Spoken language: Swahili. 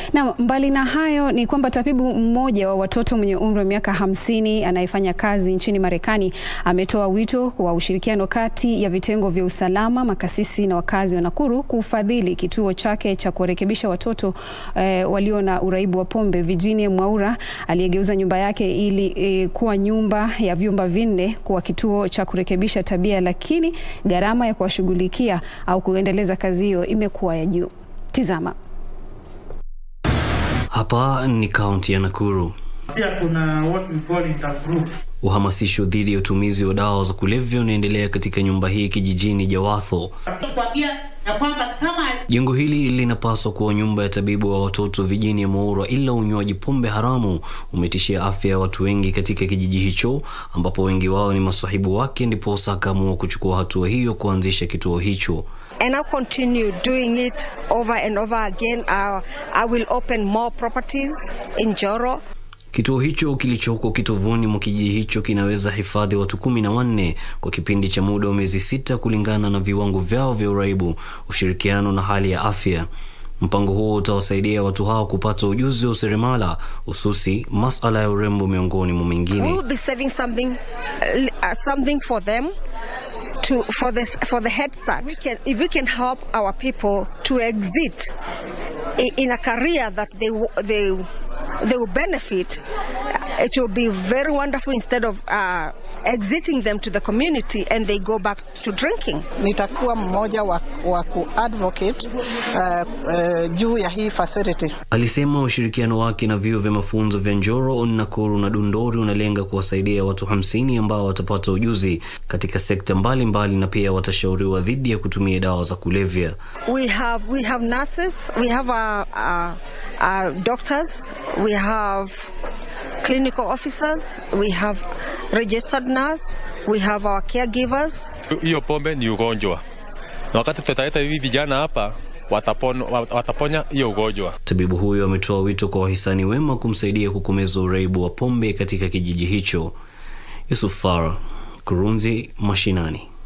Na mbali na hayo ni kwamba tabibu mmoja wa watoto mwenye umri wa miaka hamsini anayefanya kazi nchini Marekani ametoa wito wa ushirikiano kati ya vitengo vya usalama, makasisi na wakazi wa Nakuru kufadhili kituo chake cha kuwarekebisha watoto eh, walio na uraibu wa pombe. Virginia Mwaura aliyegeuza nyumba yake ili eh, kuwa nyumba ya vyumba vinne kuwa kituo cha kurekebisha tabia, lakini gharama ya kuwashughulikia au kuendeleza kazi hiyo imekuwa ya juu. Tizama. Hapa ni kaunti ya Nakuru. Pia kuna what we call intergroup. Uhamasisho dhidi ya utumizi wa dawa za kulevya unaendelea katika nyumba hii kijijini Jawatho. kuambia ya kwamba kama Jengo hili linapaswa kuwa nyumba ya tabibu wa watoto Virginia Mwaura, ila unywaji pombe haramu umetishia afya ya watu wengi katika kijiji hicho, ambapo wengi wao ni masahibu wake, ndiposa akaamua kuchukua hatua hiyo kuanzisha kituo hicho. and I'll continue doing it over and over again. Uh, I will open more properties in Joro. Kituo hicho kilichoko kitovuni mwa kijiji hicho kinaweza hifadhi watu kumi na wanne kwa kipindi cha muda wa miezi sita kulingana na viwango vyao vya uraibu, ushirikiano na hali ya afya. Mpango huo utawasaidia watu hao kupata ujuzi wa useremala, hususi masala ya urembo, miongoni mwa We mengine. will be saving something, uh, something for them. To, for this for the head start we can, if we can help our people to exit i- in a career that they w- they they will benefit uh, it will be very wonderful instead of uh, exiting them to the community and they go back to drinking nitakuwa mmoja wa, wa kuadvocate uh, uh, juu ya hii facility. Alisema ushirikiano wake na vyuo vya mafunzo vya Njoro, Nakuru na Dundori unalenga kuwasaidia watu hamsini ambao watapata ujuzi katika sekta mbalimbali mbali na pia watashauriwa dhidi ya kutumia dawa za kulevya. We have we have nurses, we have uh, uh, uh, doctors, we have clinical officers, we have registered nurse, we have our caregivers. hiyo pombe ni ugonjwa, na wakati tutaleta hivi vijana hapa watapon, wataponya hiyo ugonjwa. Tabibu huyo ametoa wito kwa wahisani wema kumsaidia kukomeza uraibu wa pombe katika kijiji hicho. Yusuf Farah, Kurunzi Mashinani.